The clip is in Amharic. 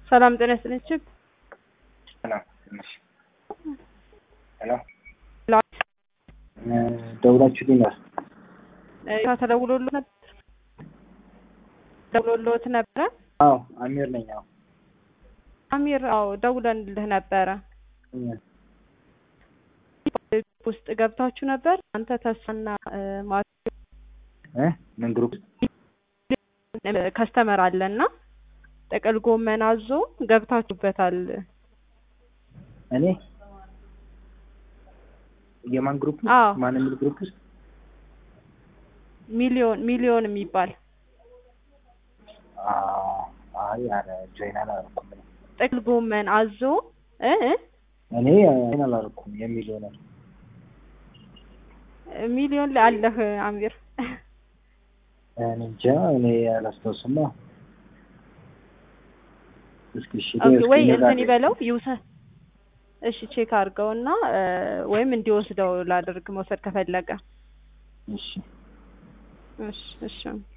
ሰላም ጤና ይስጥልኝ። ችግ ሰላም ትንሽ ሄሎ ላ- ደውላችሁልኝ ነበር። እ ተደውሎልዎት ነበር ደውሎልዎት ነበረ? አዎ አሚር ነኝ። አዎ አሚር አዎ ደውለንልህ ነበረ። ውስጥ ገብታችሁ ነበር አንተ ተስፋና እ ማ- እ ምን ግሩፕ ከስተመር አለና ጥቅል ጎመን አዞ ገብታችሁበታል። እኔ የማን ግሩፕ ውስጥ? አዎ ማን የሚል ግሩፕ ውስጥ? ሚሊዮን ሚሊዮን የሚባል አዎ አይ ኧረ ጆይን አላደረኩም። እኔ ጥቅል ጎመን አዞ እ እ እኔ ጆይን አላደረኩም የሚል ይሆናል። ሚሊዮን ላይ አለህ አሚር። እኔ እንጃ እኔ አላስታውስማ። እስኪ እሺ ኦኬ እስኪ ወይ እነዛ እንትን ይበለው ይውሰድ። እሺ ቼክ አድርገውና እ ወይም እንዲወስደው ላድርግ መውሰድ ከፈለገ። እሺ እሺ እሺ